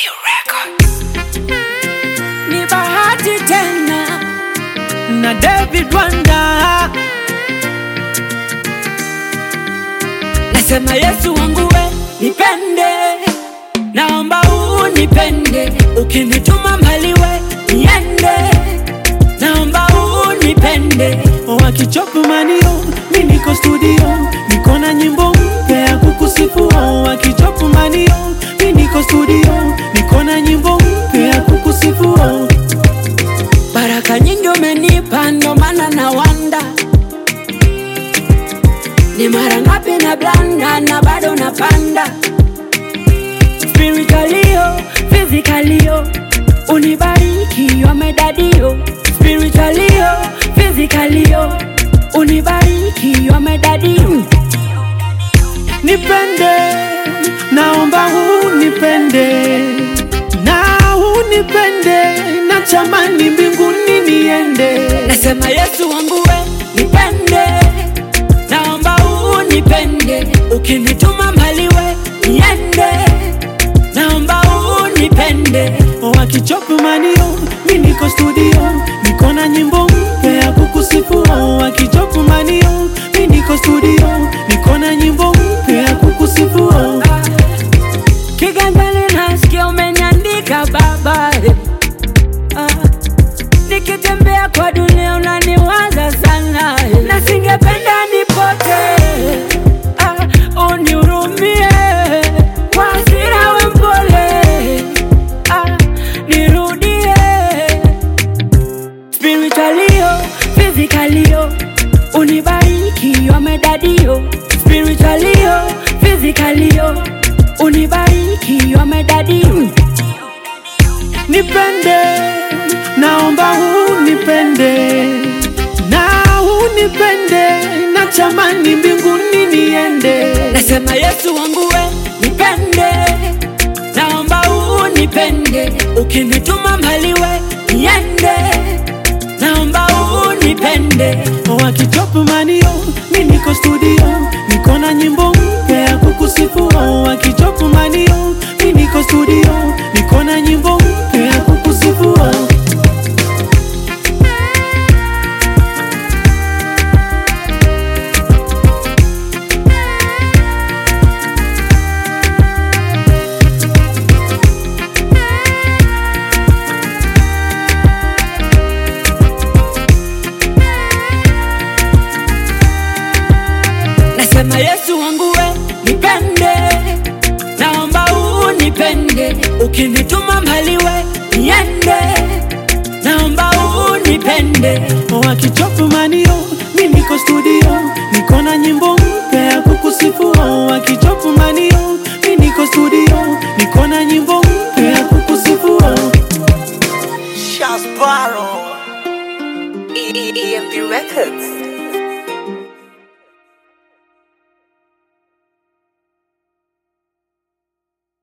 Ni bahati tena na David Wanda, nasema Yesu wangu we nipende, naomba unipende, ukinituma mbali we niende, naomba unipende, wakichopu manio mi niko studio niko na nyimbo mpya ya kukusifu wakichopu manio mi niko studio niko na nyimbo mpya ya kukusifu baraka nyingi umenipa, ndo maana na wanda ni mara ngapi na blanda na bado napanda spiritualio physicalio unibariki wamedadio spiritualio physicalio unibariki wamedadio nipende naomba unipende na unipende na chamani mbinguni niende nasema Yesu wangu we nipende, naomba unipende, ukinituma mbali we niende, naomba unipende, wakichopu manio mi niko studio niko na nyimbo mpya ya kukusifu wakichopu manio mi niko studio niko na nyimbo mpya ya kukusifu kiganjani nasikia umeniandika Baba, eh. Ah, nikitembea kwa dunia unaniwaza sana, eh. na singependa nipote, ah, unihurumie kwa hasira we mpole, ah, nirudie spiritualio physicalio unibariki wamedadio spiritualio physicalio unibariki wamedadio nipende naomba unipende na unipende na chamani mbinguni niende nasema Yesu wangu we nipende, naomba unipende, ukinituma mbali we niende, naomba unipende, wakichopu manio mi niko studio niko na nyimbo mpya ya kukusifu wakichopu manio mi niko studio niko na nyimbo mpya ya kukusifu nasema Yesu wangu we nipende, naomba unipende, ukinituma mbali we niende, naomba unipende, wakichopu manio mi niko studio niko na nyimbo mpya ya kukusifu wakichopu manio mi niko studio niko na nyimbo mpya ya kukusifu Shasbaro. EMP Records.